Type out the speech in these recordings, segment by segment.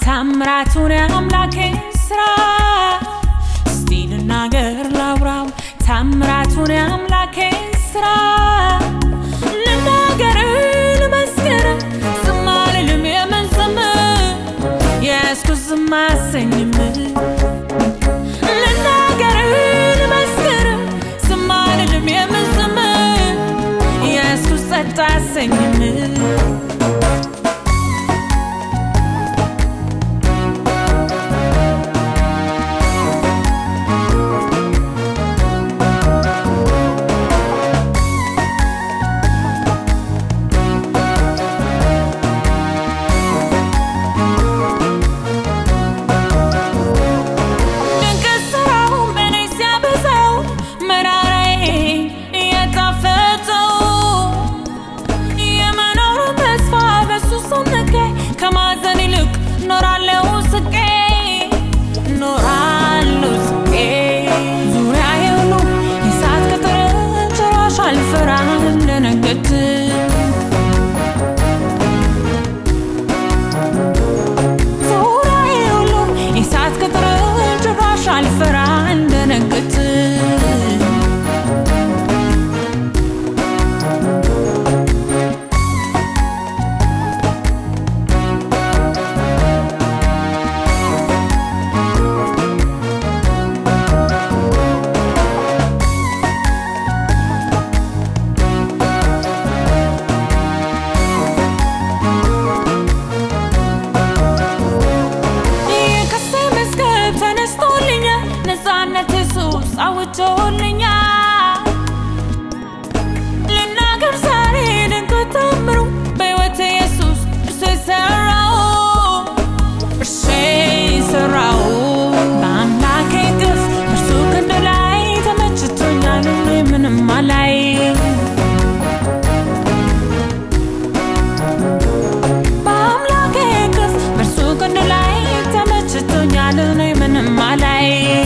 ታምራቱን አምላኬ ስራ እስቲ ልናገር ላውራው ታምራቱን አምላኬ ስራ ልናገር ልመስክር ዝም አልልም የምን ዝም የያዝኩት ዝም አሰኝም ልናገር ልመስክር ዝም አልልም የምን ዝም የያዝኩት ጸጥ አሰኝም ድንቅ ስራው በእኔ ሲያበዛው መራራዬ እየጣፈጠው የመኖር ተስፋ በሱ ሰነቀ ከማዘን ይልቅ ኖራለው ስቄ ኖራለው ስቄ ዙሪያዬ ሁሉ የእሳት ቅጥር ጭራሽ አልፈራም ልደነግጥ ዙሪያዬ ሁሉ የእሳት ቅጥር ጭራሽ አልፈራ እንደነግጥ የከሴ መዝገብ ተነስቶልኛል ነፃነት ኢየሱስ አውጆልኛል ልናገር ዛሬ ድንቅ ታምሩ በሕይወት ኢየሱስ እርሱ የሠራው እርሱ የሠራው በአምላኬ ግፍ እርሱ ክንድ ላይ ተመችቶኛል እኔ ምንም አላይ በአምላኬ ግፍ በእርሱ ክንድ ላይ ተመችቶኛል እኔ ምንም አላይ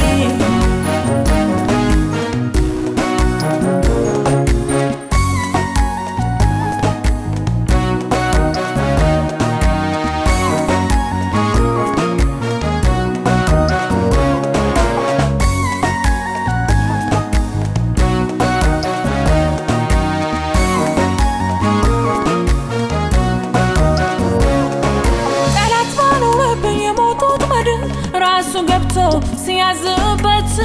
ጠላት ባኖረብኝ የሞቱት መድን ራሱ ገብቶ ሲያዝበት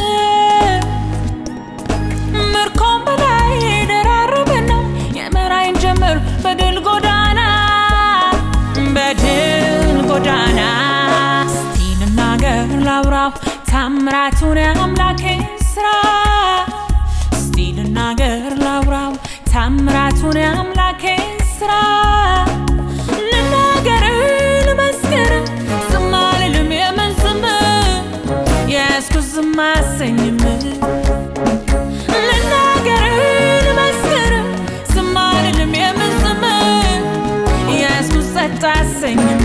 ምርኮም በላይ ደራረበና የመራይን ጀምር በድል ጎዳና በድል ጎዳና እስቲ ልናገር ላውራው ታምራቱን አምላኬ ስራ እስቲ ልናገር ላውራው ታምራቱን አምላኬ ስራ ልናገር ልመስክር ዝም አልልም የምን ዝም የያዝኩት ዝም አሰኝም ልናገር ልመስክር ዝም አልልም የምን ዝም የያዝኩት ጸጥ አሰኝም